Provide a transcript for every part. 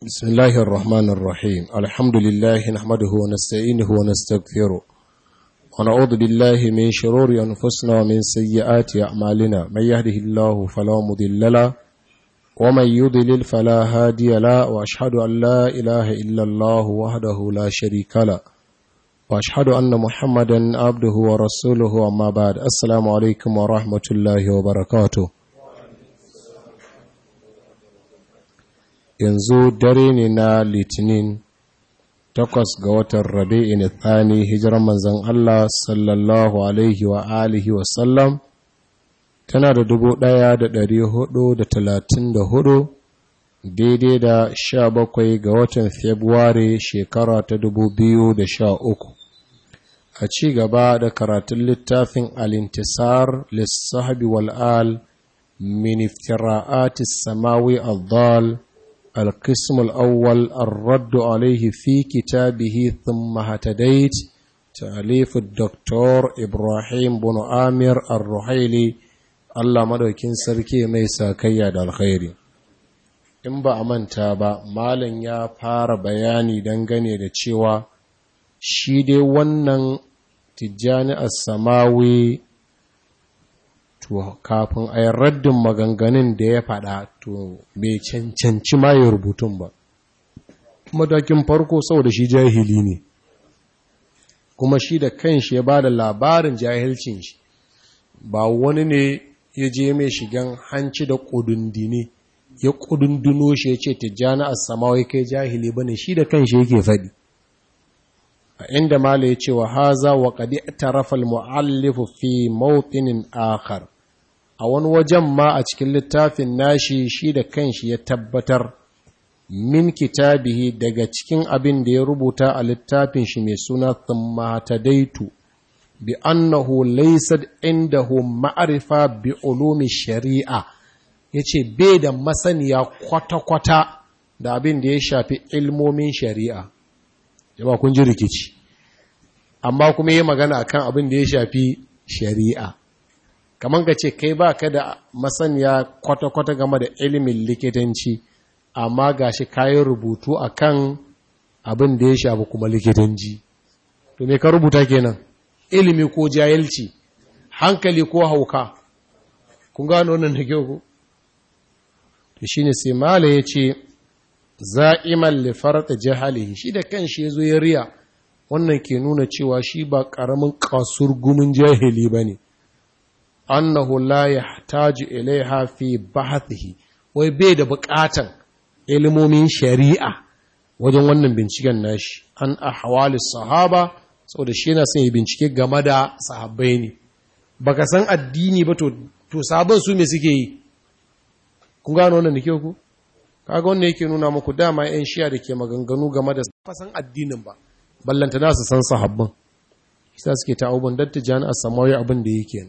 بسم الله الرحمن الرحيم الحمد لله نحمده ونستعينه ونستغفره ونعوذ بالله من شرور أنفسنا ومن سيئات أعمالنا من يهده الله فلا مضل له ومن يضلل فلا هادي له وأشهد أن لا إله إلا الله وحده لا شريك له وأشهد أن محمدا عبده ورسوله أما بعد السلام عليكم ورحمة الله وبركاته yanzu dare ne na litinin takwas ga watan rabi'in thani hijirar manzan Allah sallallahu alaihi wa alihi wasallam tana da dubu ɗaya da ɗari hudu da talatin da hudu daidai da sha bakwai ga watan februari shekara ta dubu biyu da sha uku a ci gaba da karatun littafin alintisar lissahabi wal'al min iftira'atis samawi al القسم الأول الرد عليه في كتابه ثم هتديت تأليف الدكتور إبراهيم بن آمير الرحيلي الله مدوكين سركي ميسا كياد الخير in ba a manta ba malam ya fara bayani dangane da cewa shi dai wannan tijjani as-samawi to kafin a yi raddin maganganun da ya faɗa to bai cancanci ma ya rubutun ba matakin farko saboda shi jahili ne kuma shi da kanshi ya ba da labarin jahilcin shi ba wani ne ya je mai shigan hanci da ƙudundini ya ƙudunduno shi ya ce tijjani a samawai kai jahili bane shi da kanshi yake faɗi a inda mala ya ce wa haza wa kadi tarafal mu'allifu fi mawtinin akhar a wani wajen ma a cikin littafin nashi shi da kanshi ya tabbatar min kitabihi daga cikin abin da ya rubuta a littafin shi mai suna thumma tadaitu bi annahu laysa indahu ma'rifa bi ulumi shari'a yace bai da masaniya kwata-kwata da abin da ya shafi ilmomin shari'a jama kun ji rikici amma kuma yi magana akan abin da ya shafi shari'a kamar ka ce kai ba ka da masaniya kwata-kwata game da ilimin likitanci amma ga shi kayan rubutu akan abin da ya shafi kuma likitanci to me ka rubuta kenan ilimi ko jahilci hankali ko hauka kun gano wannan da kyau ko to shine sai mala ya ce za'iman lifarta jahalihi shi da kanshi ya zo ya riya wannan ke nuna cewa shi ba ƙaramin kasur gumin jahili ba ne annahu la yahtaju ilaiha fi bahathihi wai bai da buƙatan ilimomin shari'a wajen wannan binciken nashi an ahwali sahaba saboda shi yana son ya bincike game da sahabbai ne baka san addini ba to to sabon su me suke yi kun gano wannan da ke ku kaga wanda yake nuna muku dama yan shiya da ke maganganu game da fasan addinin ba ballanta na su san sahabban isa suke ta abubuwan datta jani a samawi abin da yake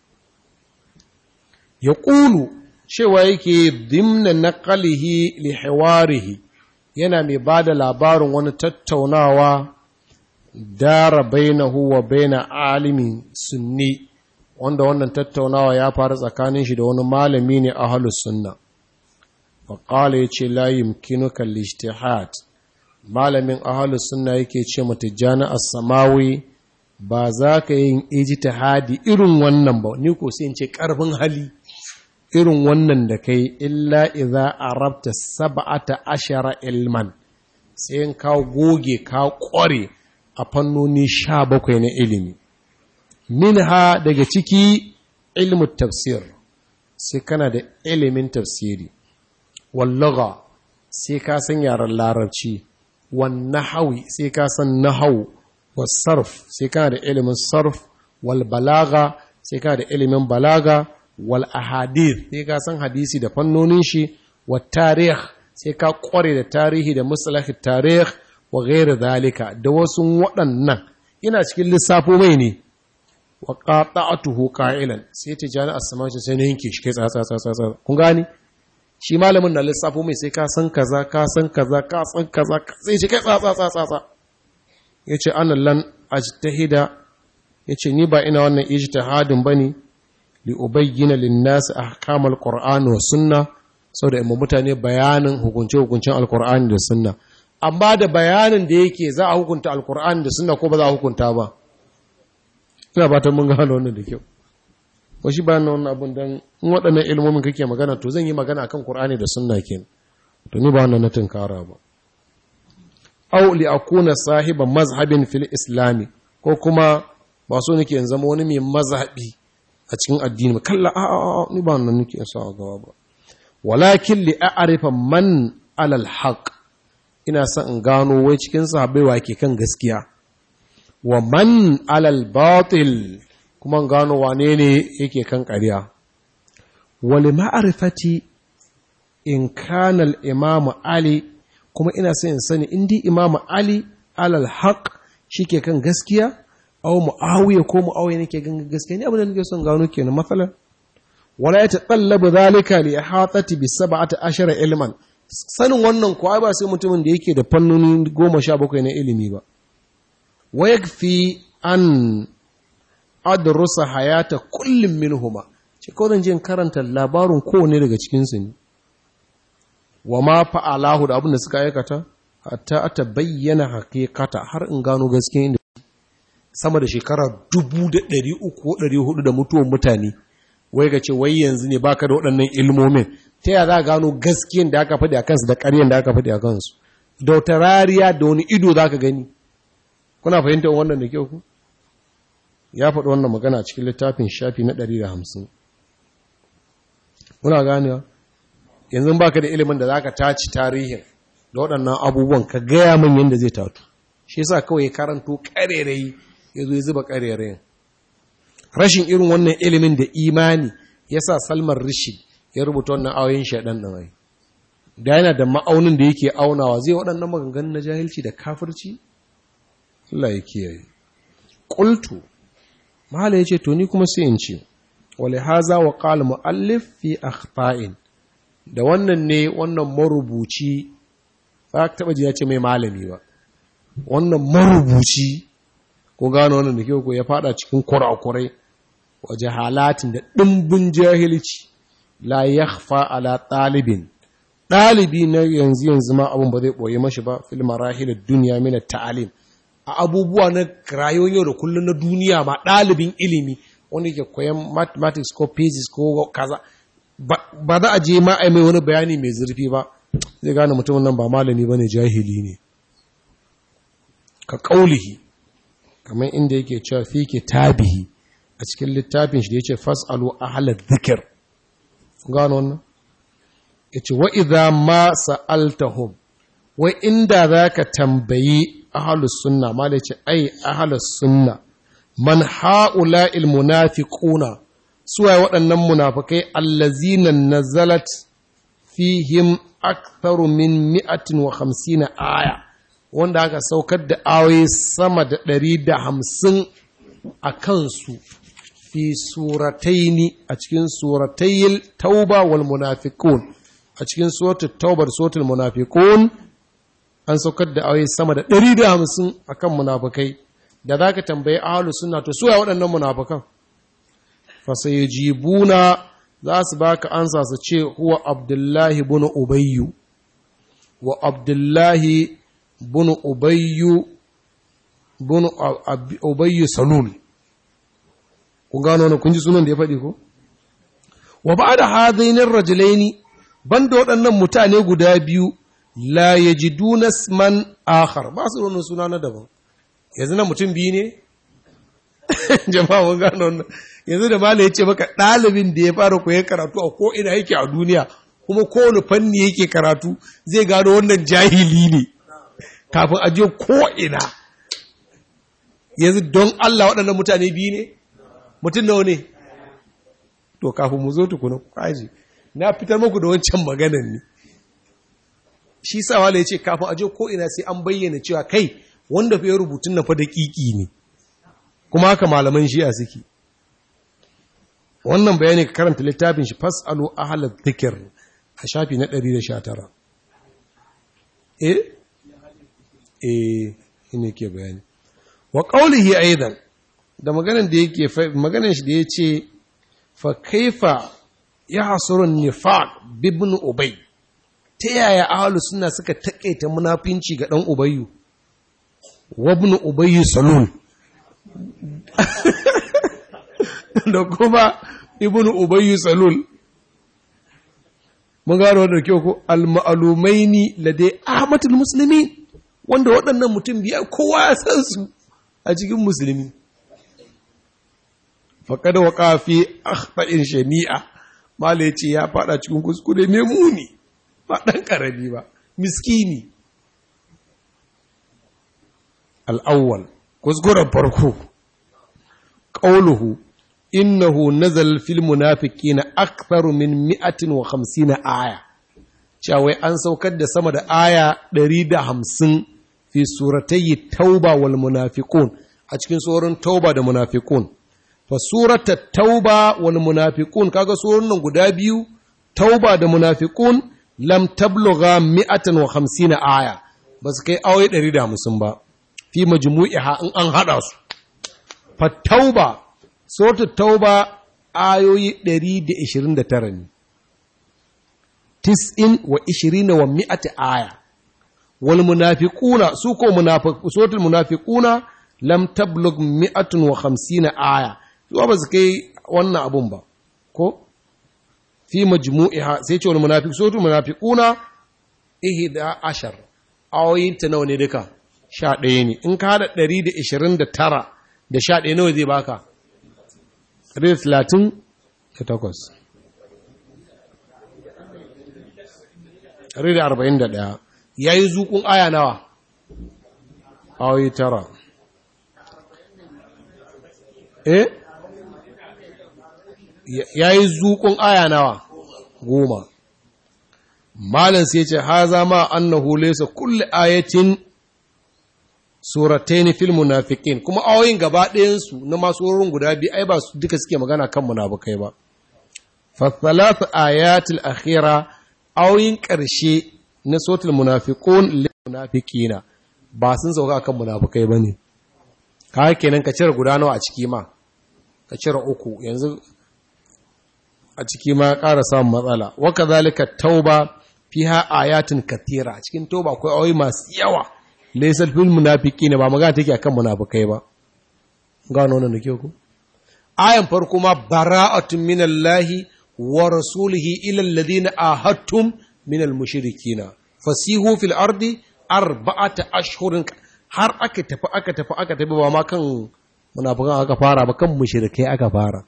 ya ƙulu cewa yake dimna naqalihi li hiwarihi yana mai ba da labarin wani tattaunawa dara bainahu wa baina alimin sunni wanda wannan tattaunawa ya faru tsakanin shi da wani malami ne ahlus sunna faƙala ya ce layin kinuka lishtihad malamin ahalus suna yake ce matijjani a samawi ba za ka yin ijtihadi irin wannan ba ni ko sai in ce ƙarfin hali irin wannan da kai illa idza arabta sab'ata ashara ilman sai in ka goge ka ƙware a fannoni sha bakwai na ilimi minha daga ciki ilmu tafsir sai kana da ilimin tafsiri wallaga sai ka san yaren larabci wan nahawi sai ka san nahawu was sarf sai kana da ilimin sarf wal balaga sai kana da ilimin balaga wal ahadith sai ka san hadisi da fannonin shi wat tarikh sai ka kware da tarihi da musalahi tarikh wa ghairu zalika da wasu waɗannan ina cikin lissafo mai ne wa qata'atuhu qa'ilan sai tijani as-sama sai ne yanke shi kai tsatsa tsatsa kun gani shi malamin na lissafo mai sai ka san kaza ka san kaza ka san kaza sai shi kai tsatsa tsatsa tsatsa yace ana lan ajtahida yace ni ba ina wannan ijtihadin bane li ubayyana lin nas ahkamal qur'an wa sunna saboda imma mutane bayanin hukunce-hukuncen alkur'ani da sunna amma da bayanin da yake za a hukunta alkur'ani da sunna ko ba za a hukunta ba ina fatan mun gano wannan da kyau ko shi bayan wannan abun dan in waɗannan ilmomin kake magana to zan yi magana akan qur'ani da sunna kenan to ni ba wannan na tunkara ba aw li akuna sahiba mazhabin fil islami ko kuma ba so nake in zama wani mai mazhabi a cikin addini ba kalla a a ni ba wannan nake sa a gaba ba walakin li a'rifa man alal haqq ina son in gano wai cikin sahabbai wa ke kan gaskiya wa man alal batil kuma in gano wane ne yake kan ƙarya wali ma'arifati in kana al-imam ali kuma ina son in sani indi imam ali alal haqq shike kan gaskiya aw muawiya ko muawiya nake kan gaskiya ni abin da nake son gano kenan matsalar wala yatatallabu zalika li ihatati bi 17 ilman sanin wannan kuwa ba sai mutumin da yake da fannoni goma sha bakwai na ilimi ba wa yakfi an adrusa hayata kullum minhuma ce kawai zan je karanta labarin kowane daga cikinsu ne wa ma fa'alahu da abin da suka aikata hatta ata bayyana hakikata har in gano gaskiya inda sama da shekara dubu da ɗari uku ko ɗari hudu da mutuwan mutane wai ga ce wai yanzu ne baka da waɗannan ilmomin ta yaya za a gano gaskiyan da aka faɗi a kansu da ƙaryan da aka faɗi a kansu da wata rariya da wani ido za ka gani kuna fahimtar wannan da kyau ku ya faɗi wannan magana a cikin littafin shafi na ɗari da hamsin kuna ganewa yanzu baka da ilimin da za ka taci tarihin da waɗannan abubuwan ka gaya min yadda zai tatu shi yasa kawai ya karanto ƙarerayi ya zo ya zuba ƙarerayin rashin irin wannan ilimin da imani ya sa salman rishi ya rubuta wannan ayoyin shaɗan ɗan ai da yana da ma'aunin da yake aunawa zai waɗannan maganganun na jahilci da kafirci Allah ya kiyaye qultu mahala yace to ni kuma sai in ce wali haza wa qala muallif fi akhta'in da wannan ne wannan marubuci ba ka taba ji ya ce mai malami ba wannan marubuci ko gano wannan da kyau ko ya fada cikin kurakurai wa jahalatin da dimbin jahilci la yakhfa ala talibin dalibi na yanzu yanzu ma abun ba zai boye mashi ba fil marahil ad-dunya min at-ta'lim a abubuwa na rayuwar yau da kullum na duniya ma ɗalibin ilimi wanda ke koyan mathematics ko physics ko kaza ba za a je ma a mai wani bayani mai zurfi ba zai gane mutumin nan ba malami ba ne jahili ne ka ƙaulihi kamar inda yake cewa fi ke tabihi a cikin littafin shi da ya ce fas'alu ahalar zikir gano wannan ya ce wa'iza ma sa'altahum wai inda za ka tambayi ahalus sunna ma da ce ai ahalus sunna man ha'ula ilmunafiquna suwaye waɗannan munafikai allazina nazalat fihim aktharu min mi'atin wa hamsina aya wanda aka saukar da ayoyi sama da ɗari da hamsin a kansu fi surataini a cikin suratayil tauba wal munafiqun a cikin suratul taubar suratul munafiqun an saukar da ayoyi sama da ɗari da hamsin a kan munafukai da za ka tambayi ahalu suna to suwa waɗannan munafukan fasaye jibuna za su baka ansa su ce huwa abdullahi bin ubayyu wa abdullahi bin ubayyu bin ubayyu salul kun gano wani kun ji sunan da ya faɗi ko wa ba da hadainin rajulaini banda waɗannan mutane guda biyu la ya ji man akhar ba su wani suna na daban yanzu na mutum biyu ne jama'a mun gano wannan yanzu da mala ya ce maka ɗalibin da ya fara koyon karatu a ko ina yake a duniya kuma kowane fanni yake karatu zai gano wannan jahili ne kafin a je ko ina yanzu don Allah waɗannan mutane biyu ne mutum nawa ne to kafin mu zo tukuna kaji na fitar muku da wancan maganan ne shi sa wala ya ce kafin aje ko ina sai an bayyana cewa kai wanda fiye rubutun na fa daƙiƙi ne kuma haka malaman shi'a suke wannan bayani ka karanta littafin shi fasalu ahalar zikir a shafi na 119 eh eh ina ke bayani wa qawlihi aidan da maganan da yake maganan shi da yace fa kaifa ya hasurun nifaq bibin ubay ta yaya ahalu suna suka taƙaita munafinci ga ɗan ubayyu wabin ubayyu salul da kuma ibn ubayyu salul mun gano da kyau ko al-ma'lumaini ladai ahmadul muslimin wanda waɗannan mutum biya kowa ya san su a cikin musulmi faƙad wa ƙafi akhta'in shani'a mala ya ce ya faɗa cikin kuskure mai muni ba ɗan ƙarami ba miskini al'awwal kuskuren farko ƙauluhu innahu nazal fil munafiqina aktharu min mi'atin wa hamsina aya cewa an saukar da sama da aya ɗari da hamsin fi suratayi tauba wal munafiqun a cikin tsoron tauba da munafiqun fa surata tauba wal munafiqun kaga tsoron nan guda biyu tauba da munafiqun lam tablugha mi'atan wa hamsina aya ba su kai ayoyi ɗari da hamsin ba fi majmu'iha in an haɗa su fa tauba surata tauba ayoyi ɗari da ishirin da tara ne tis'in wa ishirina wa mi'ati aya wal munafiquna su ko suratul munafiquna lam tablug mi'atun wa khamsina aya zuwa ba su kai wannan abun ba ko fi majmu'iha sai ce wal munafiq suratul munafiquna ihda ashar ayoyin ta nawa ne duka sha ɗaya ne in ka hada ɗari da ishirin da tara da sha ɗaya nawa zai baka ɗari da talatin da takwas ɗari da arba'in da ɗaya ya yi zukun aya nawa ayoyi tara eh ya yi zukun aya nawa goma malam sai ce ha zama annahu laysa kulli ayatin suratayn fil munafiqin kuma ayoyin gaba ɗayan su na masu wurin guda biyu ai ba su duka suke magana kan munafikai ba fa thalath ayatil akhira ayoyin ƙarshe na sotul munafiqun lil munafiqina ba sun sauka kan munafikai bane ka kenan ka cire guda nawa a ciki ma ka cire uku yanzu a ciki ma ƙara samun matsala wa kadhalika tauba fiha ayatin kathira a cikin tauba akwai ayoyi masu yawa laysal fil munafiqina ba magana take akan munafikai ba gano wannan da ku ayan farko ma bara'atun minallahi wa rasulihi ila alladhina ahadtum minal mushrikina fasihu fil ardi arba'ata ashhurin har aka tafi aka tafi aka tafi ba ma kan munafikan aka fara ba kan mushrikai aka fara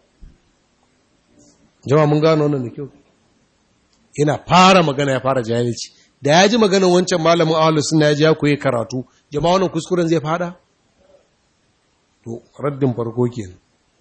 jama'a mun gano wannan da kyau yana fara magana ya fara jahilci da ya ji maganar wancan malamin ahlus sunna ya ji ya koyi karatu jama'a wannan kuskuren zai fada to raddin farko kenan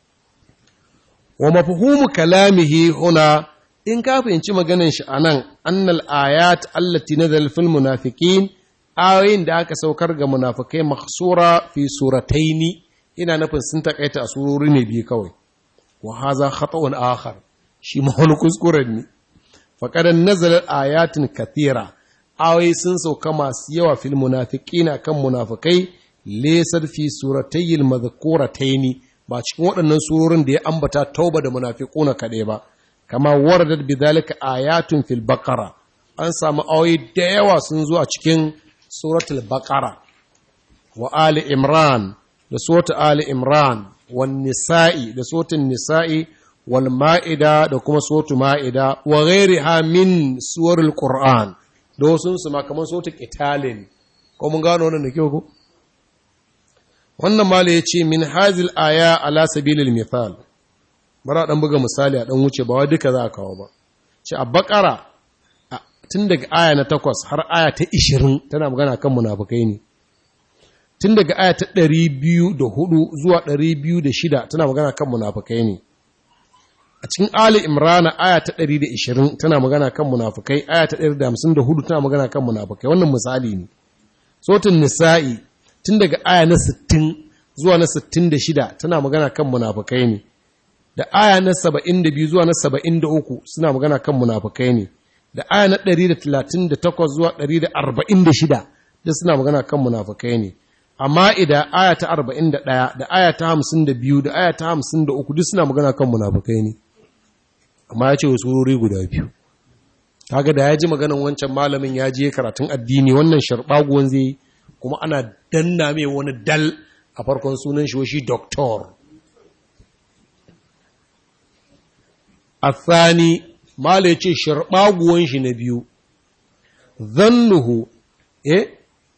wa mafhumu kalamihi huna in ka fahimci maganar shi anan annal ayat allati nazal fil munafiqin ayoyin da aka saukar ga munafikai mahsura fi surataini ina nufin sun takaita a surori ne biyu kawai wa haza khata'un akhar shi ma wani kuskuren ne faƙadan nazalar ayatin kathira awai sun sauka masu yawa fil munafiqina kan munafikai lesar fi suratayil madhkurataini ba cikin waɗannan surorin da ya ambata tauba da munafiquna kaɗai ba kama waradat bidhalika ayatun fil baqara an samu awai da yawa sun zo a cikin suratul baqara wa ali imran da suratul ali imran wan nisa'i da suratul nisa'i wal ma'ida da kuma sotu ma'ida wa ghairiha min suwarul qur'an da wasu su ma kaman sotu qitalin ko mun gano wannan da kyau ko wannan mala yace min hazil aya ala sabilil mithal bara dan buga misali a dan wuce ba wai duka za a kawo ba ce a bakara tun daga aya na 8 har aya ta 20 tana magana kan munafikai ne tun daga aya ta 204 zuwa 206 tana magana kan munafikai ne a cikin Ali Imrana aya ta 120 tana magana kan munafukai aya ta 154 tana magana kan munafukai wannan misali ne sotun nisa'i tun daga aya na 60 zuwa na 66 tana magana kan munafukai ne da aya na 72 zuwa na 73 suna magana kan munafukai ne da aya na 138 zuwa 146 da suna magana kan munafukai ne amma idan aya ta 41 da aya ta 52 da aya ta 53 duk suna magana kan munafukai ne amma ya ce wasu wuri guda biyu kaga da ya ji maganan wancan malamin ya je karatun addini wannan sharɓaguwan zai kuma ana danna mai wani dal a farkon sunan shi shi doktor a tsani mala ya ce sharɓaguwan shi na biyu zannuhu eh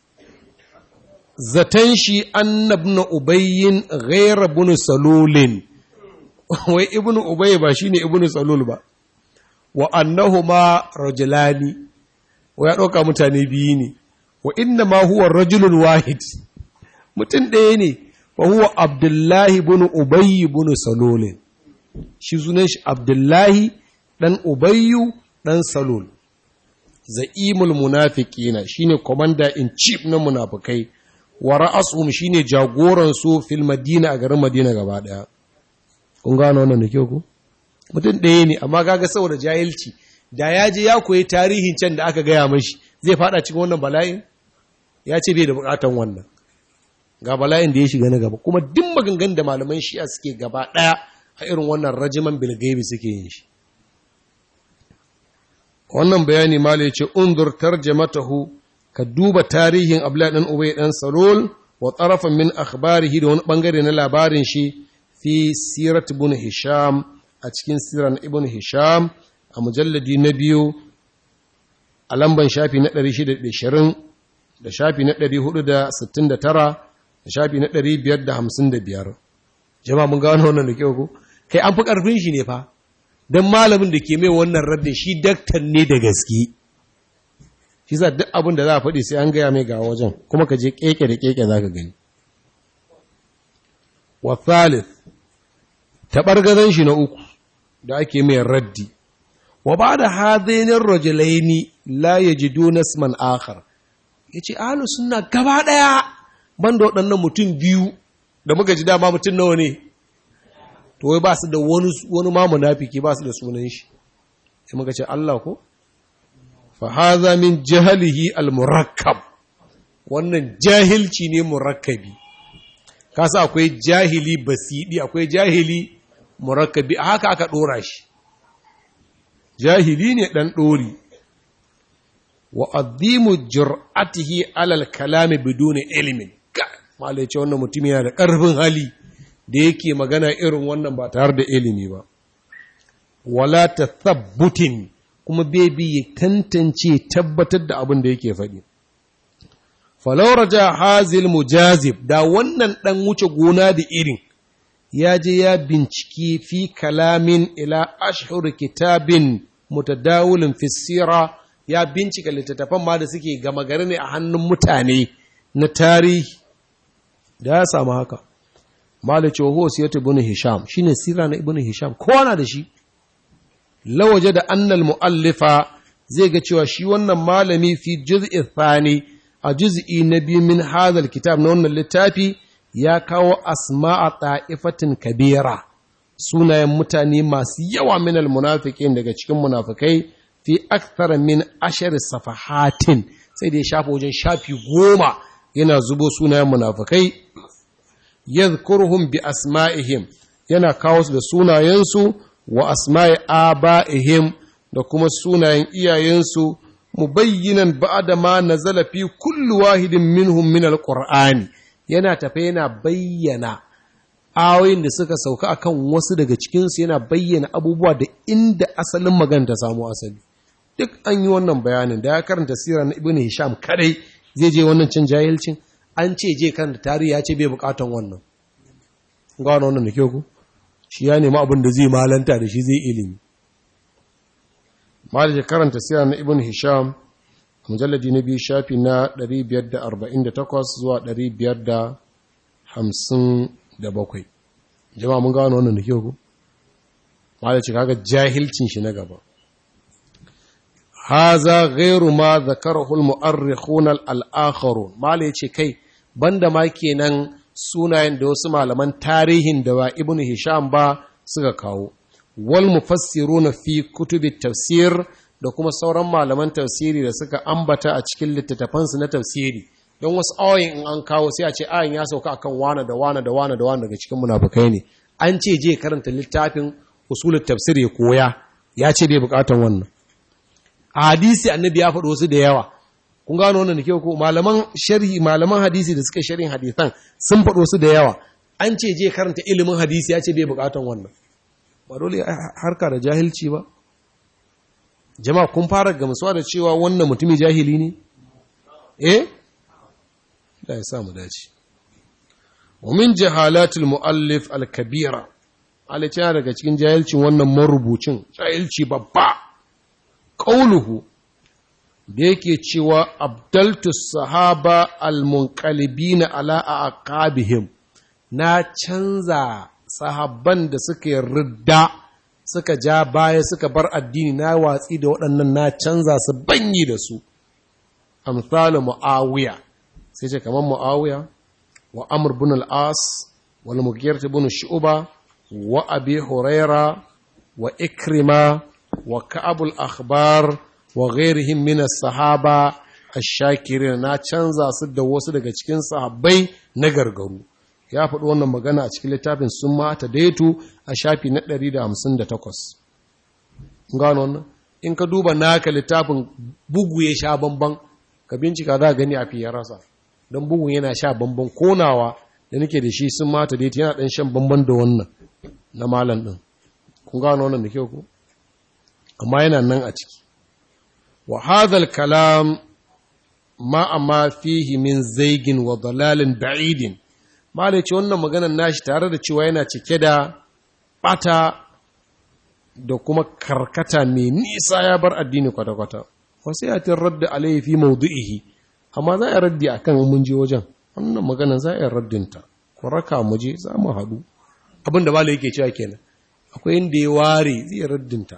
zaton shi annabna ubayyin ghaira bunu salulin wai ibnu ubay ba shine ibnu salul ba wa annahuma rajulani wa ya dauka mutane biyu ne wa inna ma huwa rajulun wahid mutum ɗaya ne wa huwa abdullahi ibn ubay ibn salul shi sunan shi abdullahi dan ubayyu dan salul za'imul munafiqina shine commander in chief na munafikai wa ra'asuhum shine jagoran su fil madina a garin madina gaba daya kun gano wannan da kyau ku mutum ɗaya ne amma kaga saboda jahilci da ya je ya koyi tarihin can da aka gaya mashi zai fada cikin wannan bala'in ya ce bai da bukatan wannan ga bala'in da ya shiga na gaba kuma duk maganganun da malaman shi'a suke gaba ɗaya a irin wannan rajiman bilgaibi suke yin shi wannan bayani mala ya ce undur tarjamatahu ka duba tarihin abdullahi dan ubay dan salul wa tarafan min akhbarihi da wani bangare na labarin shi fi sirat ibn hisham a cikin siran ibn hisham a mujalladi na biyu a lamban shafi na 620 da shafi na 469 da shafi na 555 jama'a mun gano wannan da kyau ko kai an fi karfin shi ne fa don malamin da ke mai wannan raddin shi daktar ne da gaske shi za duk abin da za a faɗi sai an gaya mai ga wajen kuma ka je keke da keke za ka gani wa thalith taɓargazan shi na uku da ake mai raddi wa ba da hadainin rajulaini la ya ji donasman akhar ya ce ahalu suna gaba ɗaya ban da waɗannan mutum biyu da muka ji dama mutum nawa ne to wai ba su da wani ma munafiki ba su da sunan shi sai muka ce Allah ko fa hadha min jahalihi al-murakkab wannan jahilci ne murakkabi kasa akwai jahili basidi akwai jahili murakkabi haka aka dora shi jahili ne dan dori wa adhimu jur'atihi alal kalami biduni ilmin malai ce wannan mutum yana da karfin hali da yake magana irin wannan ba tare da ilimi ba wala tathabbutin kuma bebi ya tantance tabbatar da abin da yake faɗi falau raja hazil mujazib da wannan ɗan wuce gona da irin ya je ya binciki fi kalamin ila ashhur kitabin mutadawulin fisira ya bincika littattafan ma da suke gama gari ne a hannun mutane na tarihi da ya samu haka malice wa huwa siyatu ibn hisham shine sira na ibn hisham kowa na da shi lawaje da annal muallifa zai ga cewa shi wannan malami fi juz'i thani a juz'i na biyu min hadal kitab na wannan littafi ya kawo asma'a ta'ifatin kabira sunayen mutane masu yawa min almunafiqin daga cikin munafikai fi akthar min ashar safahatin sai da ya shafa wajen shafi goma yana zubo sunayen munafikai yadhkuruhum bi asma'ihim yana kawo su da sunayensu wa asma'i aba'ihim da kuma sunayen iyayensu mubayyinan ba'da ma nazala fi kulli wahidin minhum min alqur'ani yana tafe yana bayyana ayoyin da suka sauka akan wasu daga cikin su yana bayyana abubuwa da inda asalin magana ta samu asali duk an yi wannan bayanin da ya karanta sirar na ibnu hisham kadai zai je wannan cin jahilcin an ce je kan da tarihi ya ce bai bukatan wannan gano wannan da kyau ku shi ya nemi abin da zai malanta da shi zai ilimi malik karanta siyar na ibn hisham mujalladi na biyu shafi na 548 zuwa 557 jama'a mun gano wannan da kyau ku malik kaga jahilcin shi na gaba haza ghairu ma zakarahu al-mu'arrikhun al-akharun mala yace kai banda ma kenan sunayen da wasu malaman tarihin da ba ibnu hisham ba suka kawo wal mufassiruna fi kutubi tafsir da kuma sauran malaman tafsiri da suka ambata a cikin littattafansu na tafsiri don wasu ayoyin in an kawo sai a ce ayin ya sauka akan wane da wane da wane da wane daga cikin munafukai ne an ce je karanta littafin usulul tafsir ya koya ya ce bai bukatan wannan a hadisi annabi ya faɗo wasu da yawa kun gano wannan da kyau ko malaman sharhi malaman hadisi da suka sharhin hadisan sun faɗo su da yawa an ce je karanta ilimin hadisi ya ce bai bukatan wannan ba dole harka da jahilci ba jama'a kun fara gamsuwa da cewa wannan mutumi jahili ne eh da ya samu dace wa min jahalatul muallif al-kabira alice daga cikin jahilcin wannan marubucin jahilci babba qauluhu da yake cewa abdaltu sahaba al-munqalibina ala aqabihim na canza sahabban da suka ridda suka ja baya suka bar addini na watsi da waɗannan na canza su banyi da su amsalu muawiya sai ce kamar muawiya wa amr bin al-as wal mughirah bin shu'ba wa abi huraira wa ikrima wa ka'ab al-akhbar wa ghairihim min as-sahaba ash-shakirin na canza su da wasu daga cikin sahabbai na gargaru ya faɗi wannan magana a cikin littafin sun mata daitu a shafi na 158 gano wannan in ka duba naka littafin bugu ya sha bamban ka bincika za gani a fiye rasa don bugun yana sha bamban konawa da nake da shi sun mata daitu yana ɗan shan bamban da wannan na malam ɗin kun gano wannan da kyau ku amma yana nan a ciki wa hadhal kalam ma amma fihi min zaigin wa dalalin ba'idin malai ce wannan maganar nashi tare da cewa yana cike da bata da kuma karkata mai nisa ya bar addini kwata-kwata wasu ya tin radda alaihi fi maudu'ihi amma za a raddi akan mun je wajen wannan magana za a raddinta ku raka mu je za mu haɗu abin da malai yake cewa kenan akwai inda ya ware zai raddinta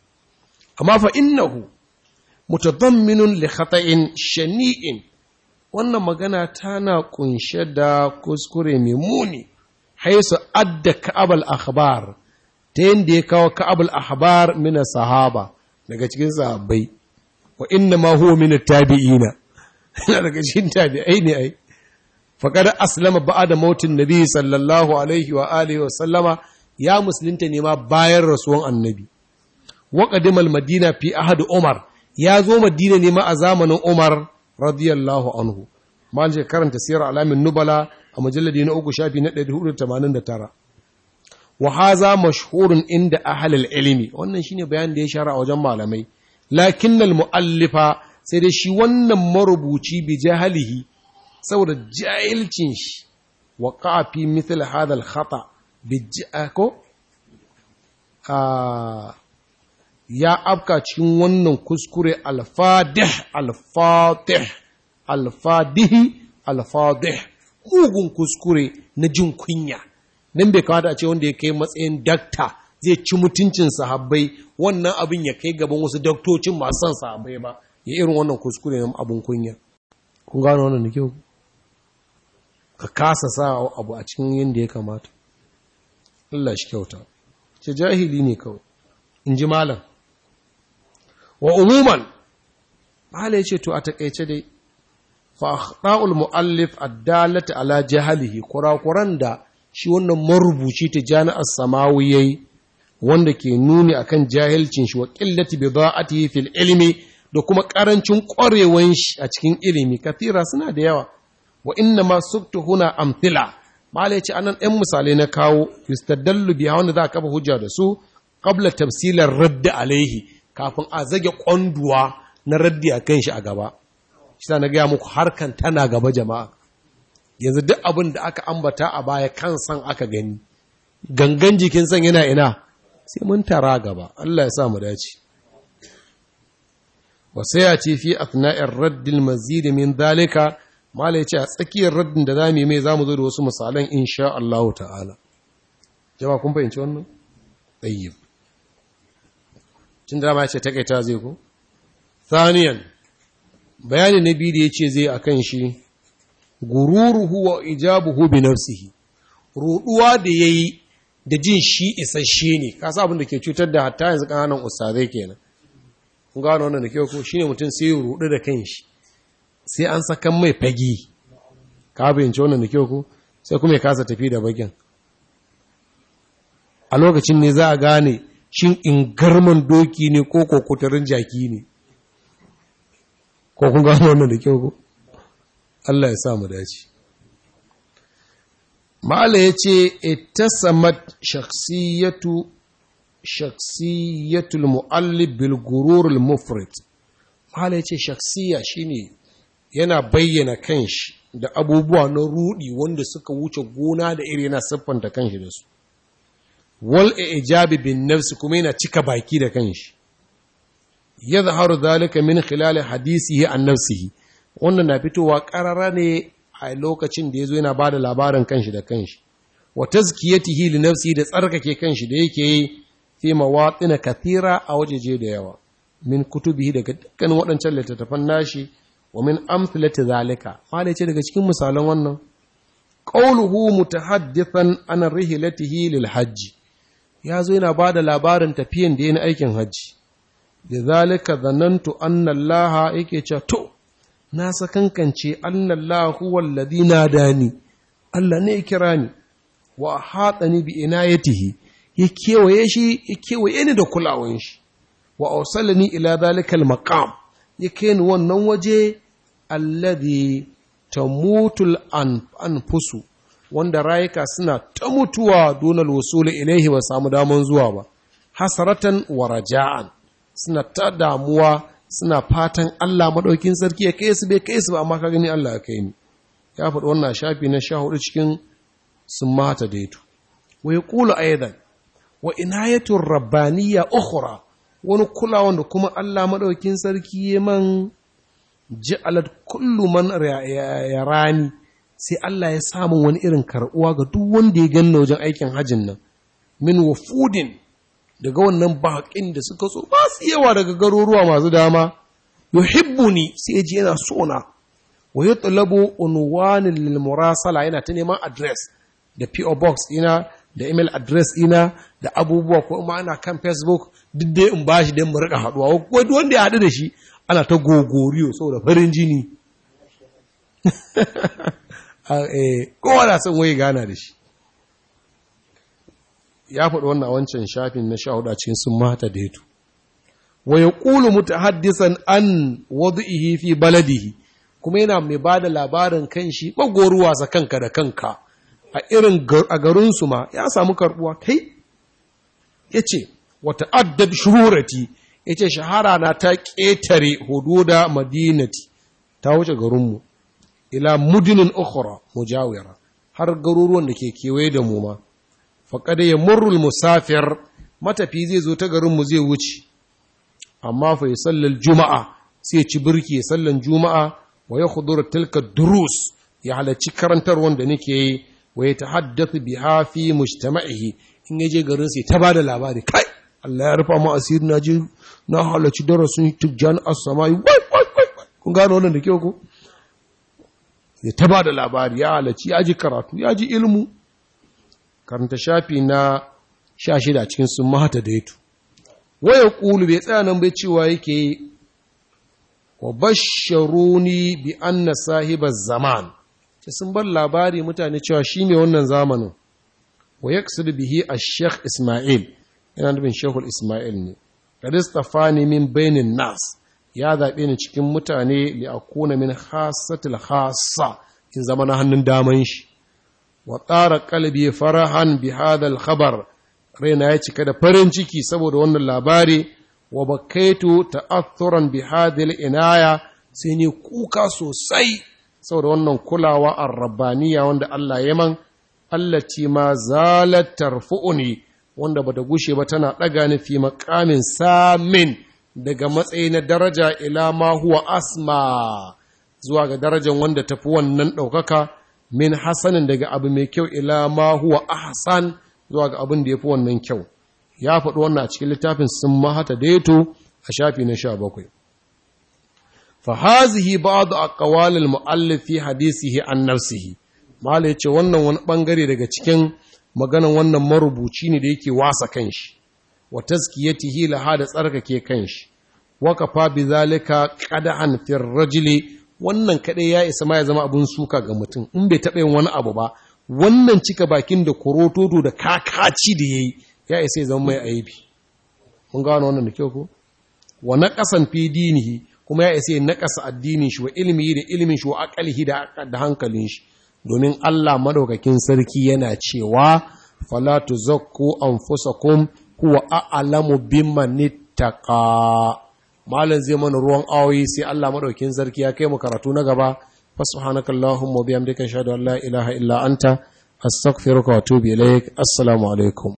amma fa innahu mutadamminun li khata'in shani'in wannan magana tana kunshe da kuskure mai muni haisu adda ka'abal akhbar ta yadda ya kawo ka'abal akhbar mina sahaba daga cikin sahabbai wa inna ma huwa min tabi'ina yana daga cikin tabi'ai ne ai faqad aslama ba'da mautin nabi sallallahu alaihi wa alihi wa sallama ya musulunta ne ma bayan rasuwan annabi wa qadimal madina fi ahad umar ya zo madina ne ma a zamanin umar radiyallahu anhu mal je karanta sirar alamin nubala a mujalladi na uku shafi na 489 wa haza mashhurun inda ahlul ilmi wannan shine bayanin da ya shara a wajen malamai lakinnal muallifa sai dai shi wannan marubuci bi jahalihi saboda jahilcin shi wa fi mithl hadha al khata bi ko ya afka cikin wannan kuskure alfadih alfatih alfadihi alfadih mugun kuskure na jin kunya nan bai kamata a ce wanda ya kai matsayin dakta zai ci mutuncin sahabbai wannan abin ya kai gaban wasu daktocin masu son sahabbai ba ya irin wannan kuskure na abin kunya kun gano wannan da kyau ka kasa sa abu a cikin yadda ya kamata Allah shi kyauta ce jahili ne kawai in ji malam wa umuman mahala ya ce to a takaice dai fa akhta'ul muallif addalata ala jahalihi kurakuran da shi wannan marubuci ta jami'ar samawi yayi wanda ke nuni akan jahilcin shi wa qillati bida'atihi fil ilmi da kuma karancin ƙwarewan shi a cikin ilimi kathira suna da yawa wa inna ma suktu huna amthila mahala ya ce anan ɗan misalai na kawo yustadallu biya wanda za a kafa hujja da su qabla tafsilar radda alaihi kafin a zage kwanduwa na raddi a kan shi a gaba shi na gaya muku harkan tana gaba jama'a yanzu duk abin da aka ambata a baya kan san aka gani gangan jikin san yana ina sai mun tara gaba Allah ya sa mu dace wa sai ya ce fi athna'ir raddil mazid min dalika mala ce a tsakiyar raddin da zamu yi mai zamu zo da wasu misalan insha Allah ta'ala jama'a kun fahimci wannan tayyib cin dama ce takaita zai ko thaniyan bayani na biyu da yace zai akan shi gururuhu wa ijabuhu bi nafsihi ruduwa da yayi da jin shi isasshe ne ka sa abin da ke cutar da hatta yanzu kananan ustazai kenan kun gano wannan da kyau ko shine mutum sai ya rudu da kanshi sai an sakan mai fagi ka bayyance wannan da kyau ko sai kuma ya kasa tafi da bagin a lokacin ne za a gane shin in garman doki ne ko kokutarin jaki ne ko kun gano wannan da kyau ko Allah ya sa mu dace ma'ala yace ittasamat shakhsiyatu shakhsiyatul muallif bil gurur al mufrid ma'ala yace shakhsiya shine yana bayyana kanshi da abubuwa na rudi wanda suka wuce gona da iri yana siffanta kanshi da su wal ijabi bin nafsi kuma yana cika baki da kanshi yadhharu dhalika min khilal hadisihi an nafsihi wannan na fitowa karara ne a lokacin da yazo yana bada labarin kanshi da kanshi wa tazkiyatihi li nafsihi da tsarkake kanshi da yake yi fi mawatin kathira a wajeje da yawa min kutubihi daga dukkan waɗancan littattafan nashi wa min amthilati zalika malai ce daga cikin misalan wannan qawluhu mutahaddithan an rihlatihi lil hajji ya zo yana ba da labarin tafiyan da ya na aikin hajji da zalika zanantu annallaha yake ce to na sakankance annallahu wallazi nadani Allah ne ya kira ni wa hatani bi inayatihi ya kewaye shi ya kewaye ni da kulawan shi wa awsalani ila zalika almaqam ya kai ni wannan waje alladhi tamutul anfusu wanda rayuka suna ta mutuwa donal wasuli ilaihi ba samu daman zuwa ba hasaratan wa raja'an suna ta damuwa suna fatan Allah madaukin sarki ya kai su bai kai su ba amma ka gani Allah ya kai ni ya faɗi wannan shafi na sha hudu cikin sun mata daitu wa yaqulu aidan wa inayatur rabbaniyya ukhra wani kulawan da kuma Allah madaukin sarki ya man ja'alat kullu man yarani sai Allah ya samu wani irin karɓuwa ga duk wanda ya ganna wajen aikin hajjin nan min wafudin daga wannan baƙin da suka so ba su yawa daga garuruwa masu dama yuhibbuni sai ya ji yana sona wa yatlabu unwanin lil murasala yana ta neman address da PO box ina da email address ina da abubuwa ko ma ana kan Facebook duk dai in bashi dan mu rika haduwa ko wanda ya haɗu da shi ana ta gogoriyo saboda farin jini kowa na son waye gana da shi ya faɗi wannan wancan shafin na sha hudu a cikin sun mata da yato wa ya ƙulu mutahaddisan an wadu'ihi fi baladihi kuma yana mai ba da labarin kan shi ɓagoruwa sa kanka da kanka a irin a garinsu ma ya samu karɓuwa kai ya ce wata addab shururati ya ce shahara na ta ƙetare hududa madinati ta wuce garinmu ila mudinin ukhra mujawira har garuruwan da ke kewaye da mu ma faqad yamurru musafir matafi zai zo ta garin mu zai wuce amma fa yusallal juma'a sai ci birki ya sallan juma'a wa yahduru tilka durus ya halarci karantar wanda nake yi wa ya tahaddathu biha fi mujtama'ihi in yaje garin sai ta bada labari kai Allah ya rufa mu asiri na je na halarci darasin tujjan as-samai wai wai wai kun gano wannan da kyau ko ya taba da labari ya halarci ya ji karatu ya ji ilmu karanta shafi na sha shida cikin sun mahata da yato waya ƙulu bai tsaya nan bai cewa yake wa basharuni bi anna sahibar zaman ce sun bar labari mutane cewa shi ne wannan zamanin wa ya bihi a sheikh ismail yana nufin shekul ismail ne kadistafani min bainin nas ya zaɓe ni cikin mutane li akuna min hasatil hasa in zama na hannun daman shi wa tsara kalbi farahan bi hadal khabar raina ya cika da farin ciki saboda wannan labari wa bakaitu ta'athuran bi hadil inaya sai ni kuka sosai saboda wannan kulawa ar-rabbaniya wanda Allah ya man allati ma zalat tarfu'uni wanda bata gushe ba tana daga ni fi maqamin samin daga matsayi na daraja ila ma huwa asma zuwa ga darajar wanda tafi wannan ɗaukaka min hasanin daga abu mai kyau ila ma huwa ahsan zuwa ga abin da ya fi wannan kyau ya faɗi wannan a cikin littafin sun mahata daito a shafi na sha bakwai fa hazihi ba'd aqwal al muallif fi hadisihi an nafsihi malai ce wannan wani bangare daga cikin maganan wannan marubuci ne da yake wasa kanshi wa tazkiyatihi laha da tsarkake kanshi wa kafa bizalika qad'an fi rajuli wannan kadai ya isa ma ya zama abun suka ga mutum in bai taɓa yin wani abu ba wannan cika bakin da korototo da kakaci da yayi ya isa ya zama mai aibi mun gano wannan da kyau ko wa naqasan fi dinihi kuma ya isa naqasa addinin shi wa ilmi da ilmin shi wa aqalihi da da hankalin shi domin Allah madaukakin sarki yana cewa fala tuzakku anfusakum huwa a'lamu bimman ittaqa malan zai mana ruwan awoyi sai Allah madaukakin sarki ya kai mu karatu na gaba fasubhanakallahumma wa bihamdika ashhadu an la ilaha illa anta astaghfiruka wa atubu ilaik assalamu alaikum